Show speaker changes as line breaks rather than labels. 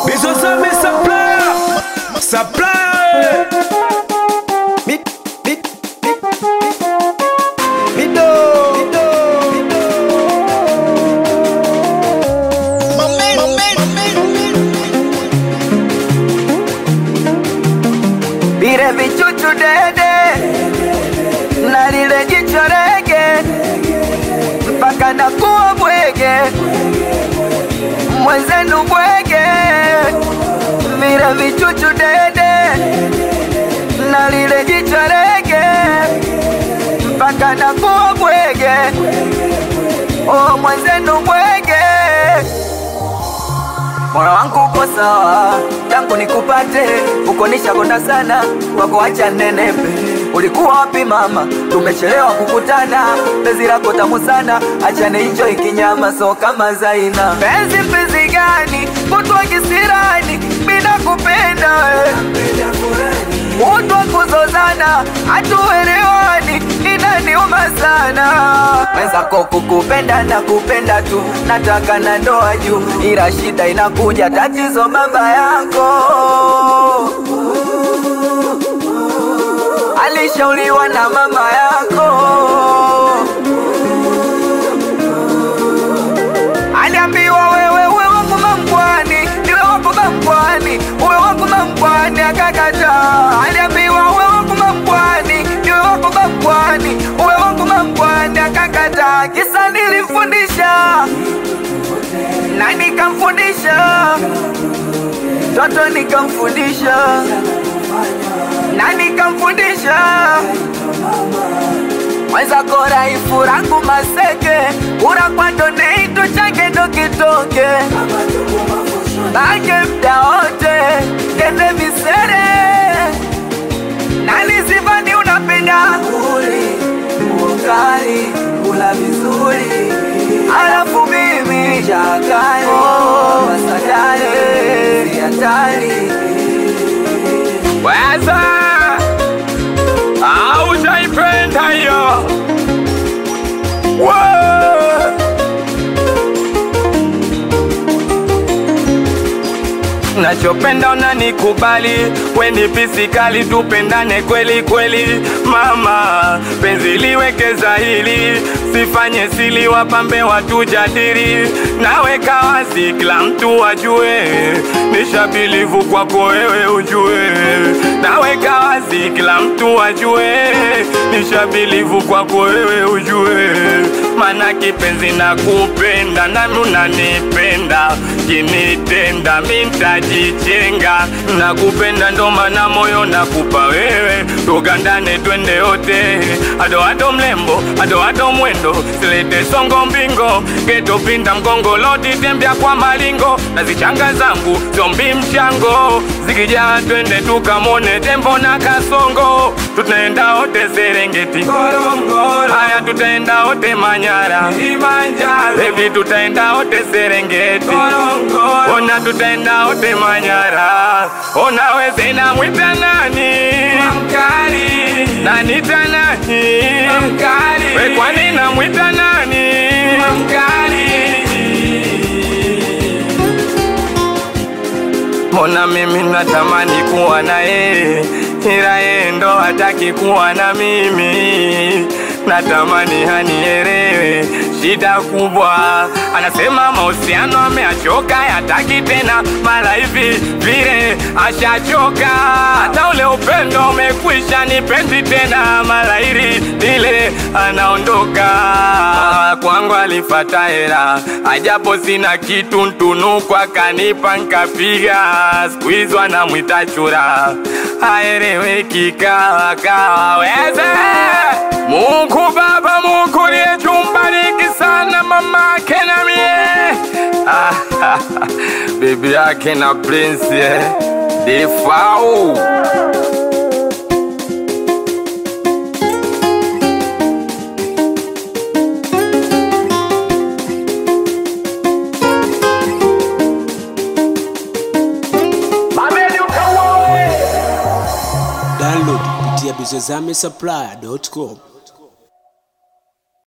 Bizo zame supplier Supplier
Mi, mi, mi, Mido, Mido, Vile vichuchu dede na lile jicho rege mpaka nakuwa bwege mwenzenu bwege vile vichuchu dede na lile jicho rege mpaka nakuwa bwege oh mwenzenu bwege moyo wangu uko sawa tangu nikupate uko nishakonda sana wako acha nenepe ulikuwa wapi mama tumechelewa kukutana penzi lako tamu sana acha niicho ikinyama so kama zaina penzi mpenzi gani kutwa kisirani bila kupenda we kutwa kuzozana hatuelewani inaniuma sana mwenzako kukupenda na kupenda tu nataka na ndoa juu ila shida inakuja tatizo baba yako alishauriwa na mama yako aliambiwa wewe uwe wangu mambwani niwe wangu mambwani uwe wangu mambwani akakataa aliambiwa uwe wangu mambwani niwe wangu mambwani uwe wangu mambwani akakataa kisa nilimfundisha na nikamfundisha toto nikamfundisha na nikamfundisha mwenzako raifu rangu maseke urakwando neito change ndo kitoke bange mda wote kende misere nalizivani unapenda uli ukali kula vizuri alafu mimi chakali oh, wasadari siatari
Weza Haujaipenda hiyo Wow. nachopenda unanikubali weni pisikali tupendane kweli kweli mama penzi liwekeza hili sifanye sili wapambe watujadili naweka wazi kila mtu ajue nishabilivu kwako wewe ujue naweka wazi kila mtu ajue nishabilivu kwako wewe ujue mana kipenzi na kupenda nami unanipenda kinitenda mintajichenga na kupenda ndo mana moyo nakupa wewe tugandane twende yote adoado mlembo adoado mwendo silete songo mbingo getopinda mgongo loti tembea kwa malingo na zichanga zangu zombi mchango zikijaa twende tukamone tembo na kasongo tutaenda wote serengeti haya tutaenda wote manyara bebi tutaenda wote serengeti ona tutaenda wote manyara ona weze namwita nani nanita nani we kwani namwita nani mbona mimi natamani kuwa na yeye ila yeye ndo hataki kuwa na mimi natamani hanielewe shida kubwa anasema mahusiano ameachoka yataki tena mara hivi vile ashachoka hata ule upendo umekwisha nipendi tena mara hili lile anaondoka kwangu alifata hera ajapo sina kitu ntunukwa kanipa nkapiga siku hizo anamwita chura aeleweki kawa kawa weze Mungu Baba, Mungu aliyejumbariki sana mama yake na mie bibi yake na Prince eh, Defau
Download kupitia bizozame supply.com.